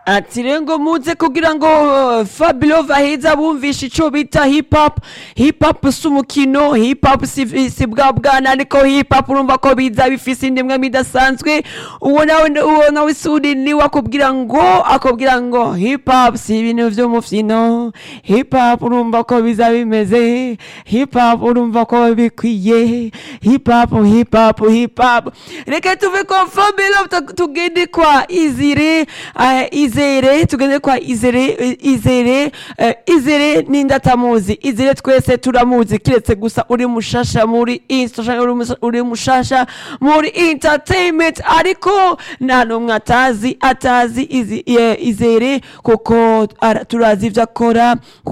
ati rero ngo muze kugira ngo uh, Fabio Vaheza bumvishe ico bita hip hop hip hop si umukino hip hop si, si bwa bwana ariko hip hop urumva ko biza bifise indimwe midasanzwe uwo nawe uwo nawe sudi niwe akubwira ngo akubwira ngo hip hop si ibintu vy'umufyino hip hop urumva ko biza bimeze hip hop urumva ko bikwiye hip hop hip hop hip hop reka tuve kwa Fabio tu- tugende kwa Izire uh, Izere tugende kwa Izere eh, Izere uh, Izere nindatamuzi Izere twese turamuzi kiretse gusa uri mushasha muri Insta canke uri mus- uri mushasha muri entertainment ariko nta numwe atazi atazi Izi- eh, Izere kuko ara- turazi ivyo akora